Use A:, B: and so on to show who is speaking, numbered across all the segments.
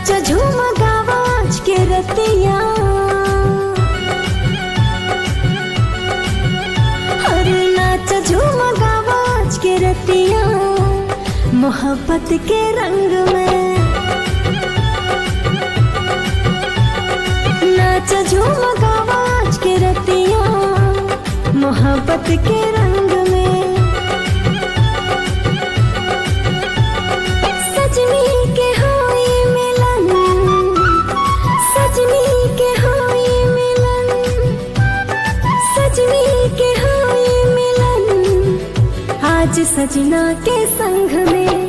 A: नाच झूम गावाज के रतिया अरे नाच झूम गावाज के रतिया मोहब्बत के रंग में नाच झूम गावाज के रतिया मोहब्बत के रंग में सजनी के होई मिलन सजनी के होई मिलन सजनी के होई मिलन आज सजना के संग में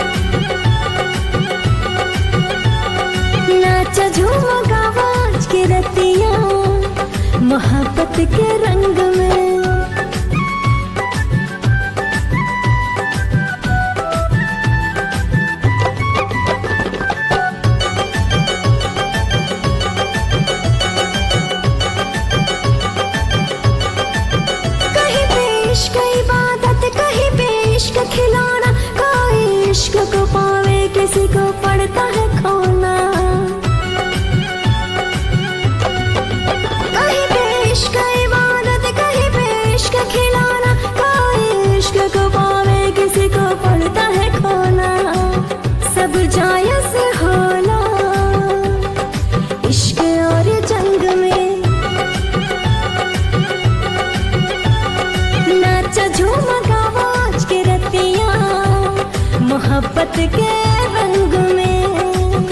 A: नाच झूम गावाज के रतिया मोहब्बत के रंग में कहीं पेश का इबादत कहीं पेश का खिलौना कोई इश्क को पावे किसी को पड़ता है खोना कहीं पेश का इबादत कहीं पेश का खिलौना कोई इश्क को पावे किसी को पड़ता है खोना सब जायज होला इश्क और जंग में नाच झूम गावाज के रतिया मोहब्बत के रंग में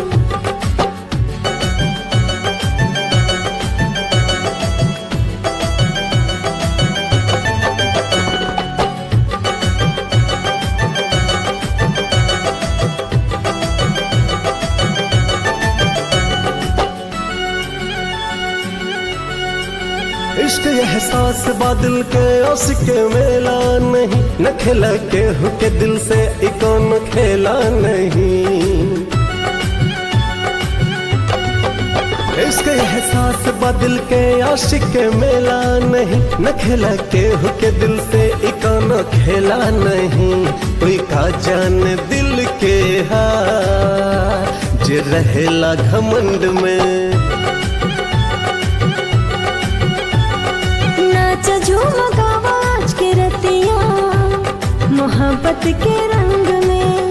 B: इश्क एहसास बादल के उसके मेला नहीं न खिला के हुके दिल से इकोन खेला नहीं इश्क एहसास बादल के आशिक के मेला नहीं न खिला के हुके दिल से इकोन खेला नहीं कोई का जान दिल के हार जे रहेला घमंड में
A: नाच झूम गावाज के रतिया मोहब्बत के रंग में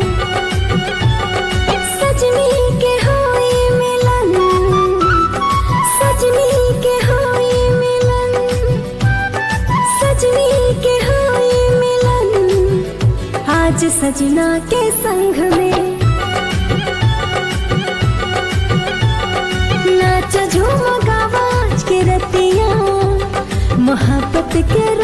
A: सजनी के होई मिलन सजनी के होई मिलन सजनी के होई मिलन आज सजना के संग में नाच झूम गावाज के रतिया मोहब्बत के